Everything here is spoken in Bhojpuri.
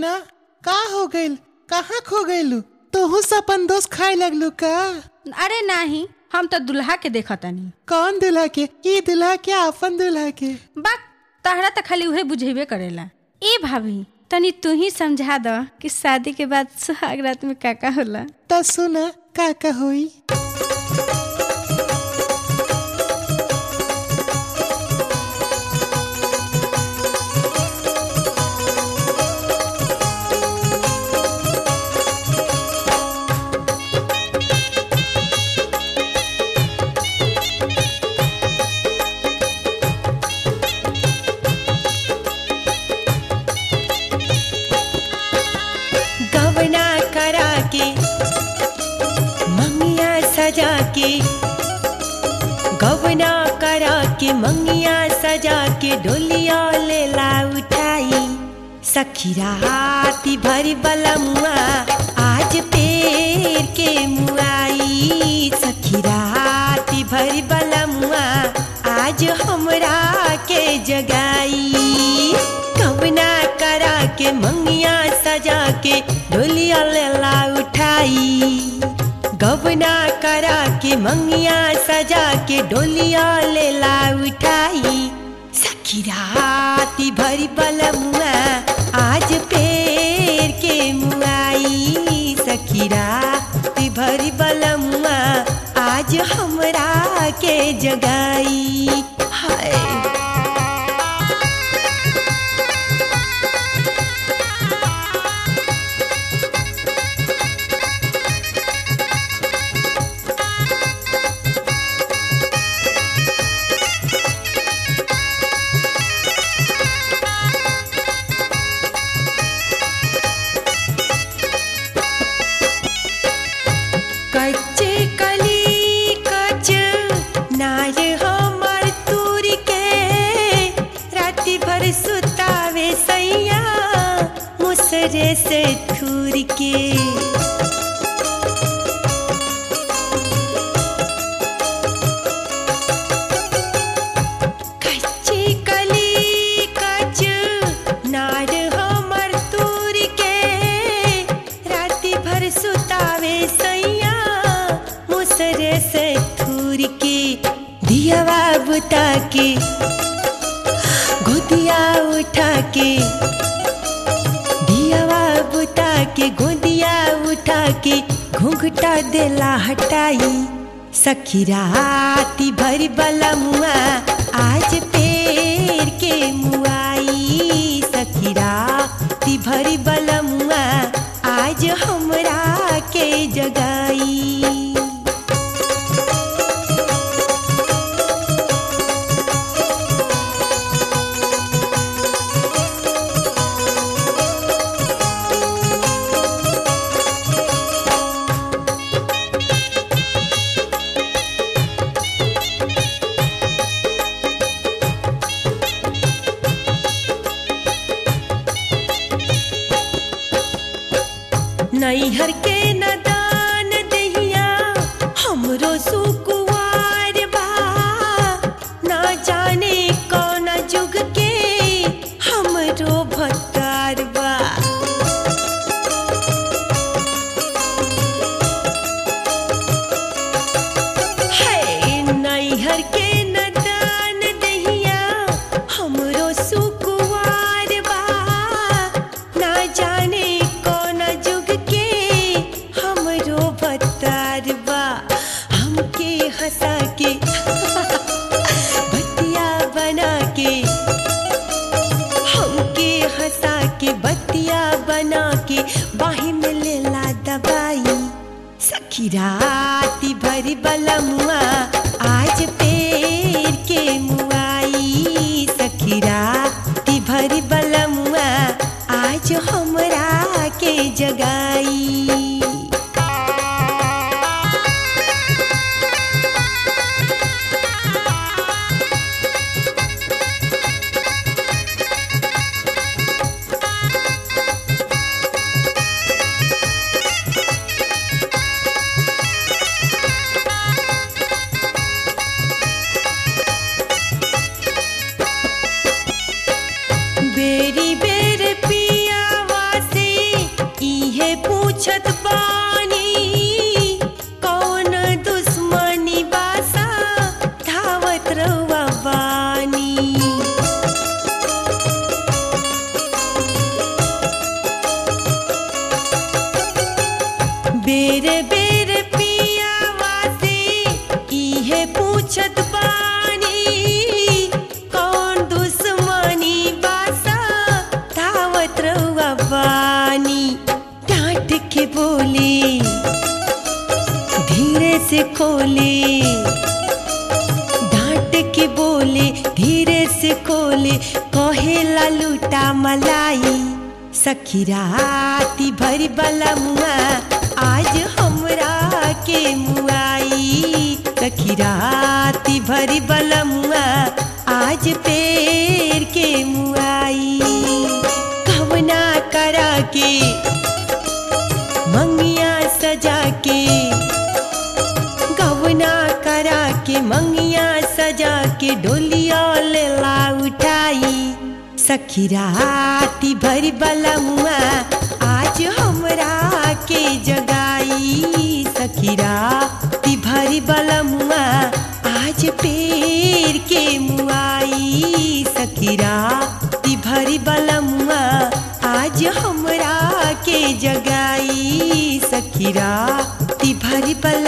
मीना का हो गइल कहाँ खो गइलू तोहू से अपन दोस्त खाए लगलू का अरे नाही हम तो दुल्हा के देखतानी कौन दुल्हा के ई दुल्हा के अपन दुल्हा के बा तहरा तो खाली उहे बुझेबे करेला ए भाभी तनी तू ही समझा द कि शादी के बाद सुहाग रात में का का होला त सुना का का होई गवना करा के मंगिया सजा के गवना करा के मंगिया सजा के डोलिया लेला उठाई सखी राती भरी बलमुआ आज पेर के मुआई सखी राती भरी बलमुआ आज हमरा के जगाई कवना करा के मंगिया सजा के डोलिया लेला उठाई गवना करा के मंगिया सजा के डोलिया लेला उठाई सखी राती भरी बलमुआ आज पेर के मुआई सखी राती भरी बलमुआ आज हमरा के जगाई हाय कच्चे कली कच नाय हमर तूर के राति भर सुतावे सैया मुसरे से थूर के कच्ची कली कच नार हमर तूर के राति भर सुतावे सैया मुसरे से थूर के दियावा बुता के गोदिया उठा के दियावा बुता के गोदिया उठा के घूंघटा देला हटाई सखी राती भर बलमुआ आज पेर के मुआई सखी राती भर बलमुआ आज हमरा के जगाई नैहर के नदान दहिया हमरो सुकुवार बा ना जाने कौन जुग के हमरो भत्तार बा है नैहर के नदान दहिया हमरो सुकुवार बा ना जाने कौन जुग के हमरो भत्तार बा हमके हंसा के बतिया बना के हमके हंसा के बतिया बना के बाही में लेला दबाई सखी राती भरी बलमुआ आज पेर के मुआई सखी राती भरी बलमुआ आज हमरा के जगाई बेरी बेर पियावा से बेर बेर पियावा से इहे पूछत बानी कौन दुश्मनी बासा धावत रहुआ बानी डांट के बोले धीरे से खोले डांट के बोले धीरे से खोले कहेला लूटा मलाई सखी राती भरी बला मुआ आज हमरा के मुआई सखी राती भरी बला मुआ आज पेड़ के मुआई कवना करा के मंगिया सजा के गवना करा के मंगिया सजा के डोलिया लेला उठाई सखी राती भरी बलमुआ आज हमरा के जगाई सखी राती भरी बलमुआ आज पेड़ के मुआई सखी राती भरी बलमुआ आज हमरा के जगाई सखी राती भरी बल